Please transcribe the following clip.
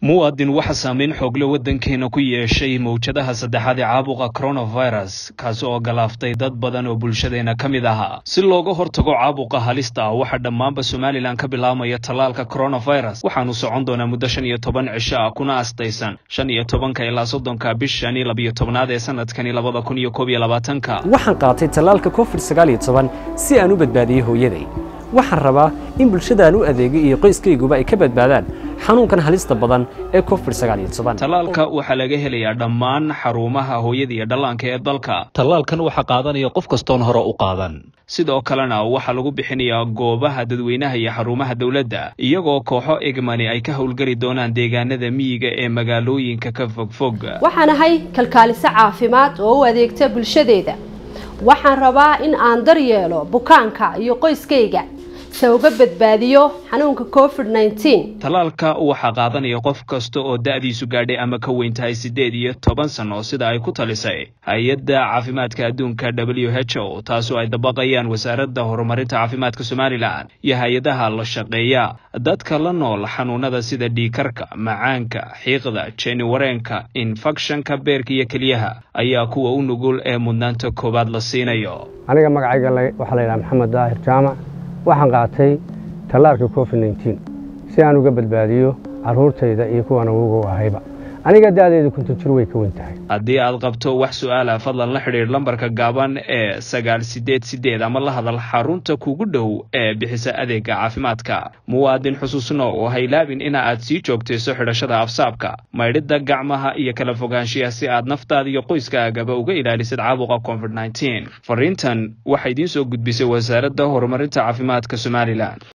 muwaadin waxa saameyn xoogle waddankeena ku yeeshay mawjadaha saddexaad ee caabuqa coronavirus kaasi oo galaaftay dad badan oo bulshadeena ka mid ahaa si looga hortago caabuqa halista ah waxaa dhammaanba somalilan ka bilaabmaya tallaalka coronavirus waxaanu socon doonaa muddo shan iyo toban cisho ah kuna astaysan shan iyo tobanka ilaa soddonka bishani labiyo tobnaad ee sanadkani labada kun iyo koob iyo labaatanka waxaan qaatay tallaalka covid sagaal iyo toban si aan u badbaadiyey hooyaday waxaan rabaa in bulshadaan u adeegay iyo qoyskayguba ay ka badbaadaan xanuunkan halista badan ee covid sagaal iyo toban tallaalka waxaa laga helayaa dhammaan xarumaha hooyada iyo dhallaanka ee dalka tallaalkan waxaa qaadanaya qof kastoon hore u qaadan sidoo kalena waxaa lagu bixinayaa goobaha dadweynaha iyo xarumaha dowladda iyagoo kooxo egmani ay ka howlgeli doonaan deegaanada miyiga ee magaalooyinka ka fogfog waxaan ahay kalkaaliso caafimaad oo u adeegta bulshadeeda waxaan rabaa in aan daryeelo bukaanka iyo qoyskayga se uga badbaadiyo xanuunka covid nneteen tallaalka waxaa qaadanaya qof kasta oo da-diisu gaadhay ama ka weyn tahay siddeed iyo toban sano sida ay ku talisay hay-adda caafimaadka adduunka w h o taasoo ay dabaqayaan wasaaradda horumarinta caafimaadka somalilan iyo hay-adaha la shaqeeya dadka la nool xanuunada sida dhiikarka macaanka xiiqda jeeni wareenka infekshanka beerka iyo keliyaha ayaa kuwa u nugul ee mudnaanta koowaad la siinayo aniga magacayga waxaa la yidhaha maxamed daahir jaamac waxaan qaatay tallaalka covid nneteen si aan uga badbaadiyo carruurtayda iyo kuwan ugu ahayba aniga da-deedu konton jir way ka wen tahay haddii aad qabto wax su-aala fadlan la xidhiidh lambarka gaaban ee sagaal sideed sideed ama la hadal xarunta kugu dhow ee bixisa adeega caafimaadka muwaadin xusuusno oo haylaabin ina aad sii joogtayso xidhashada afsaabka maydhidda gacmaha iyo kala fogaanshiya si aad naftaada iyo qoyskaagaba uga ilaalisid caabuqa covid nneteen fariintan waxaa idiin soo gudbisay wasaaradda horumarinta caafimaadka somalilan